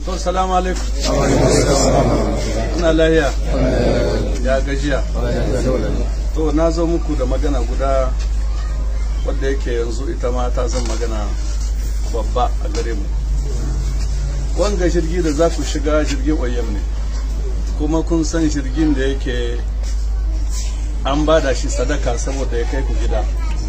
to salamu alaikum ina lahiya ya gajiya to na zo muku da magana guda wadda yake yanzu ita ma ta zan magana babba a gare mu wanga jirgi da za ku shiga jirgin oyam ne kuma kun san jirgin da yake an bada shi sadaka saboda ya kai ku gida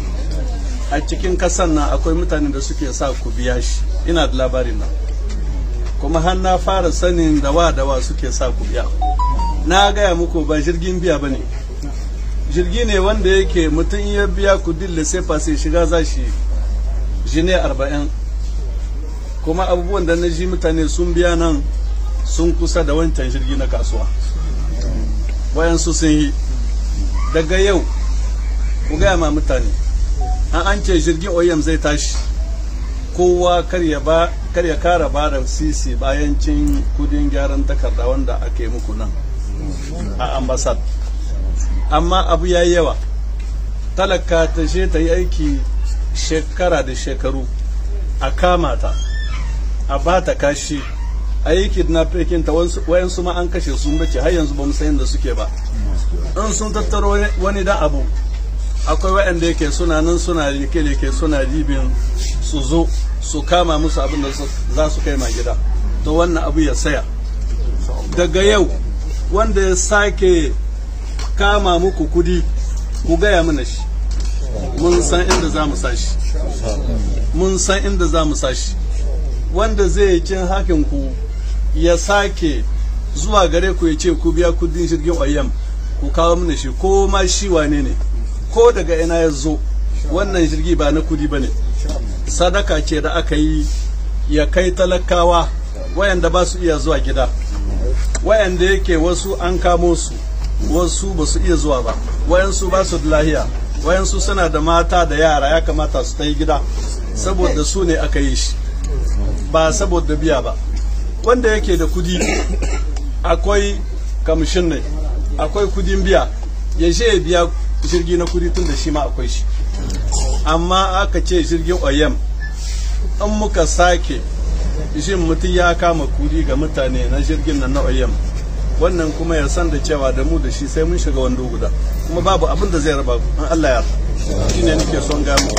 a cikin kasan nan akwai mutanen da suke sa ku biya shi ina da labarin nan kuma har na fara sanin da wa da wa suke sa ku biya na gaya muku ba jirgin biya ba ne jirgi ne wanda yake mutum ya biya ku dille sai sai shiga za shi jine arba'in kuma abubuwan da na ji mutane sun biya nan sun kusa da wancan jirgi na kasuwa wayansu sun yi daga yau ku gaya ma mutane an an ce jirgin oyam zai tashi kowa kar ya kara ba da sisi bayan cin kudin gyaran takarda wanda ake muku nan a ambasad amma abu ya yi yawa talaka ta je ta yi aiki shekara da shekaru a kama ta a ba ta kashi a yi kidnapping ta wayansu ma an kashe sun bace har yanzu ba mu san da suke ba in sun tattaro wani dan abu akwai waɗanda yake suna nan suna rike rike suna ribin su zo su kama musu abin da za su kai ma gida to wannan abu ya saya daga yau wanda ya sake kama muku kudi ku gaya mana shi mun san inda za mu sashi mun san inda za mu sashi wanda zai cin hakin ku ya sake zuwa gare ku ya ce ku biya kudin jirgin oyam ku kawo mana shi ko ma shi wane ne ko daga ina ya zo wannan jirgi ba na kudi ba ne sadaka ce da aka yi ya kai talakawa wayanda ba su iya zuwa gida wayanda yake wasu an kamo su wasu ba su iya zuwa ba wayansu ba su da lahiya wayansu suna da mata da yara ya kamata su ta yi gida saboda su ne aka yi shi ba saboda biya ba wanda yake da kudi akwai kamshin ne akwai kudin biya ya je ya biya jirgi na kudi tun da shi ma akwai shi amma aka ce jirgin oyam in muka sake shin mutum ya kama kudi ga mutane na jirgin nan na oyam wannan kuma ya san da cewa da mu da shi sai mun shiga wando guda kuma babu abin da zai raba in Allah ya shi ne nake son ga mu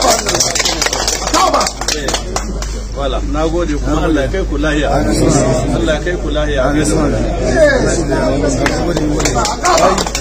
wala na gode kuma Allah ya kai ku lahiya Allah ya kai ku lahiya